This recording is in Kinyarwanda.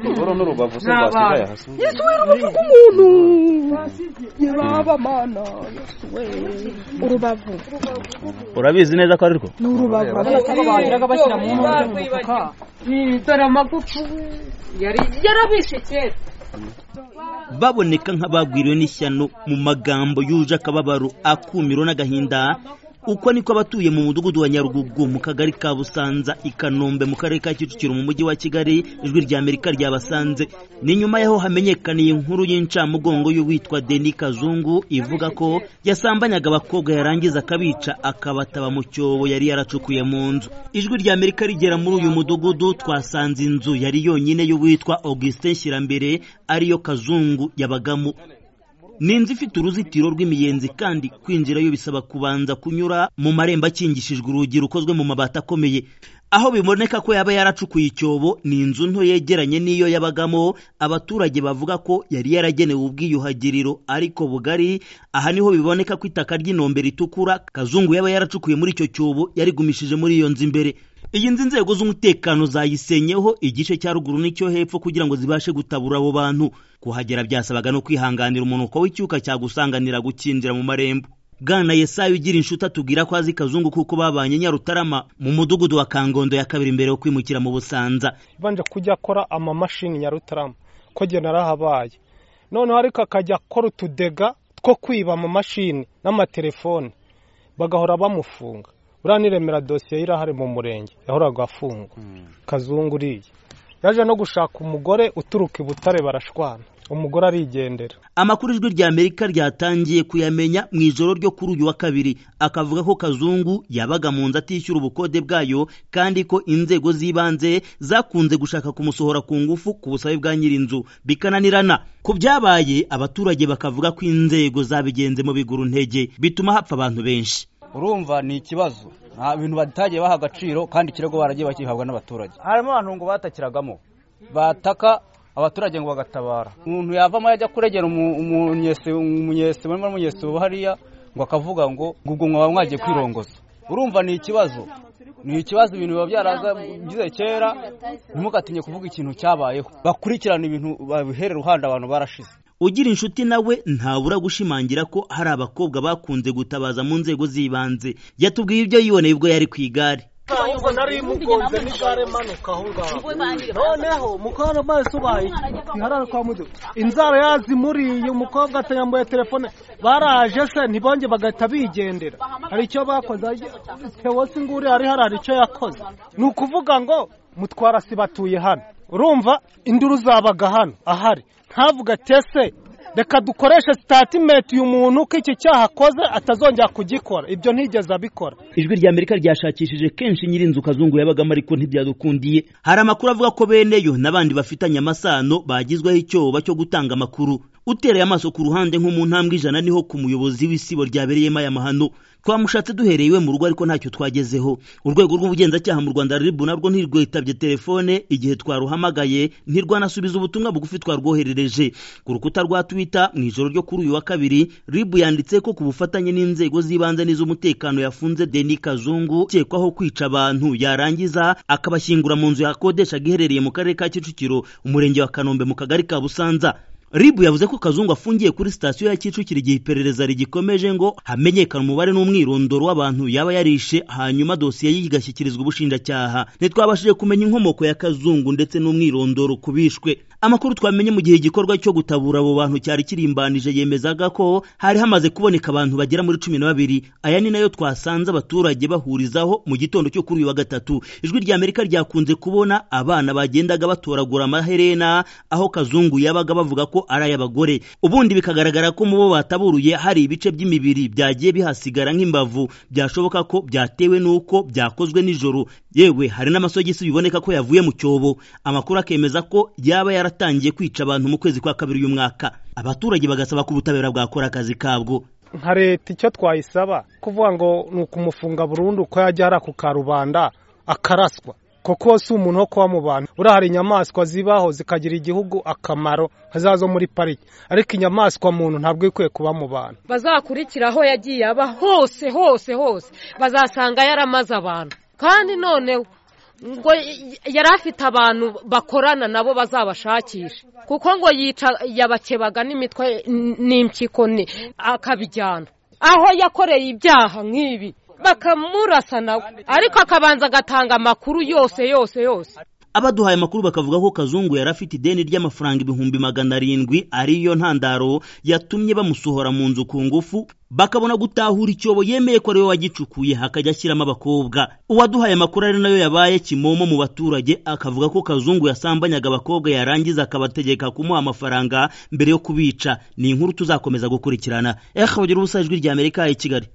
ingoro n'urubavu se rwasigaye hasi yesuwe urubavu rw'umuntu yaba mana urubavu urabizi neza ko ari rwo ni urubavu bagiraga bashyira mu nkono z'umufuka dore amagufu yari yarabishe kera baboneka nk'abagwiriwe n'ishyano mu magambo yuje akababaro akumiro n'agahinda uko niko abatuye mu mudugudu wa nyarugugu mu kagari ka busanza i kanombe mu karere ka kicukiro mu mujyi wa kigali ijwi rya amerika ryabasanze ni nyuma yaho hamenyekaniye inkuru y'incamugongo y'uwitwa deni kazungu ivuga ko yasambanyaga abakobwa yarangiza akabica akabataba mu cyobo yari yaracukuye mu nzu ijwi rya amerika rigera muri uyu mudugudu twasanze inzu yari yonyine y'uwitwa augustin nshyirambere ariyo kazungu yabagamo ni inzu ifite uruzitiro rw'imiyenzi kandi kwinjirayo bisaba kubanza kunyura mu marembo akingishijwe urugi rukozwe mu mabati akomeye aho biboneka ko yaba yaracukuye icyobo ni inzu nto yegeranye n'iyo yabagamo abaturage bavuga ko yari yaragenewe ubwiyuhagiriro ariko bugari aha niho biboneka ko itaka ry'inombe ritukura kazungu yaba yaracukuye muri icyo cyobo yarigumishije muri iyo nzu imbere iyi nzu inzego z'umutekano zayisenyeho igice cya ruguru n'icyo hepfo kugira ngo zibashe gutabura abo bantu kuhagera byasabaga no kwihanganira umunuko w'icyuka cyagusanganira gukinjira mu marembo bwana yesayo ugira inshuti atubwira ko azi kazungu kuko babanye nyarutarama mu mudugudu wa kangondo ya kabiri mbere yo kwimukira mu busanza banje kujya akora amamashini nyarutarama ko jye narahabaye noneho ariko akajya akora utudega two kwiba amamashini n'amatelefone bagahora bamufunga buriya niremera dosiye irahari mu murenge yahoraga afungwa kazungu uriye yaje no gushaka umugore uturuka i butare barashwana umugore arigendera amakuru ijwi rya amerika ryatangiye kuyamenya mu ijoro ryo kuri uyu wa kabiri akavuga ko kazungu yabaga mu nzu atishyura ubukode bwayo kandi ko inzego z'ibanze zakunze gushaka kumusohora ku ngufu ku busabe bwa nyir'inzu bikananirana ku byabaye abaturage bakavuga ko inzego zabigenze mu biguru ntege bituma hapfa abantu benshi urumva ni ikibazo nta bintu batagiye baha agaciro kandi ikirego baragiye bakihabwa n'abaturage harimo abantu ngo batakiragamo bataka abaturage ngo bagatabara umuntu yavamo yajya kuregera umunyesi barimo n'umunyesi hariya ngo akavuga ngo ubwo mwaba mwagiye kwirongoza urumva ni ikibazo ni ikibazo ibintu biba byaraza byize kera ntimugatinye kuvuga ikintu cyabayeho bakurikirana ibintu babihere ruhande abantu barashize ugira inshuti nawe ntabura gushimangira ko hari abakobwa bakunze gutabaza mu nzego z'ibanze yatubwiye ibyo yiboneye ubwo yari ku igare ubwo nari mugonze n'igare manuka aho ngaho noneho mukara amaso baye iharara kwa mudu inzara yazimuriye umukobwa atanyambuye telefone baraje se ntibonge bagahita bigendera hari icyo bakoze tewose inguri hari hari icyo yakoze ni ukuvuga ngo mutwarasi batuye hano urumva induru zabaga hano ahari ntavuga ati ese reka dukoreshe sitatimenti uyu muntu ko iki cyaha akoze atazongera kugikora ibyo ntigeze abikora ijwi rya amerika ryashakishije kenshi nyir'inzu kazungu yabagamo ariko ntibyadukundiye hari amakuru avuga ko beneyo n'abandi bafitanye amasano bagizweho icyoba cyo gutanga amakuru utereye amaso ku ruhande nko mu ntambwe ijana niho ku muyobozi w'isibo ryabereyemo aya mahano twamushatse duhereye iwe mu rugo ariko ntacyo twagezeho urwego rw'ubugenzacyaha mu rwanda ribu narwo ntirwitabye telefone igihe twaruhamagaye ntirwanasubiza ubutumwa bugufi twarwoherereje ku rukuta rwa twita mu ijoro ryo kuri uyu wa kabiri ribu yanditse ko ku bufatanye n'inzego z'ibanze n'iz'umutekano yafunze deni kazungu ukekwaho kwica abantu yarangiza akabashyingura mu nzu yakodeshaga iherereye mu karere ka kicukiro umurenge wa kanombe mu kagari ka busanza ribu yavuze ko kazungu afungiye kuri sitasiyo ya kicukiro igihe iperereza rigikomeje ngo hamenyekane umubare n'umwirondoro w'abantu yaba yarishe hanyuma dosiye ye igashyikirizwa ubushinjacyaha ntitwabashije kumenya inkomoko ya kazungu ndetse n'umwirondoro ku bishwe amakuru twamenye mu gihe igikorwa cyo gutabura abo bantu cyari kirimbanije yemezaga ko hari hamaze kuboneka abantu bagera muri cumi na babiri aya ni nayo twasanze abaturage bahurizaho mu gitondo cyo kuri uyu wa gatatu ijwi rya amerika ryakunze kubona abana bagendaga batoragura amaherena aho kazungu yabaga bavuga ko ari ay'abagore ubundi bikagaragara ko mu bo bataburuye hari ibice by'imibiri byagiye bihasigara nk'imbavu byashoboka ko byatewe n'uko byakozwe nijoro yewe hari n'amasogisi biboneka ko yavuye mu cyobo amakuru akemeza ko yaba yaratangiye kwica abantu mu kwezi kwa kabiri uyu mwaka abaturage bagasaba ko ubutabera bwakora akazi kabwo nka leta icyo twayisaba kuvuga ngo ni ukumufunga burundu ko yajya hariya ku karubanda akaraswa kuko si umuntu wo kuba mu bantu buriya hari inyamaswa zibaho zikagira igihugu akamaro hazazo muri pariki ariko inyamaswa muntu ntabwo ikwiye kuba mu bantu bazakurikira aho yagiye aba hose hose hose bazasanga yaramaze abantu kandi noneho ngo y- yari afite abantu bakorana nabo bazabashakisha kuko ngo yica yabakebaga n'imitwe n- n'impyiko ni akabijyana aho yakoreye ibyaha nk'ibi bakamurasa nawe ariko akabanza agatanga amakuru yose yose yose abaduhaye amakuru bakavuga ko kazungu yari afite ideni ry'amafaranga ibihumbi magana arindwi ariyo ntandaro yatumye bamusohora mu nzu ku ngufu bakabona gutahura icyobo yemeye ko ariwe wagicukuye hakajya ashyiramo abakobwa uwaduhaye amakuru ari nayo yabaye kimomo mu baturage akavuga ko kazungu yasambanyaga abakobwa yarangiza akabategeka kumuha amafaranga mbere yo kubica ni inkuru tuzakomeza gukurikirana ehe ubugira ubusa ijwi ry'amerika i kigali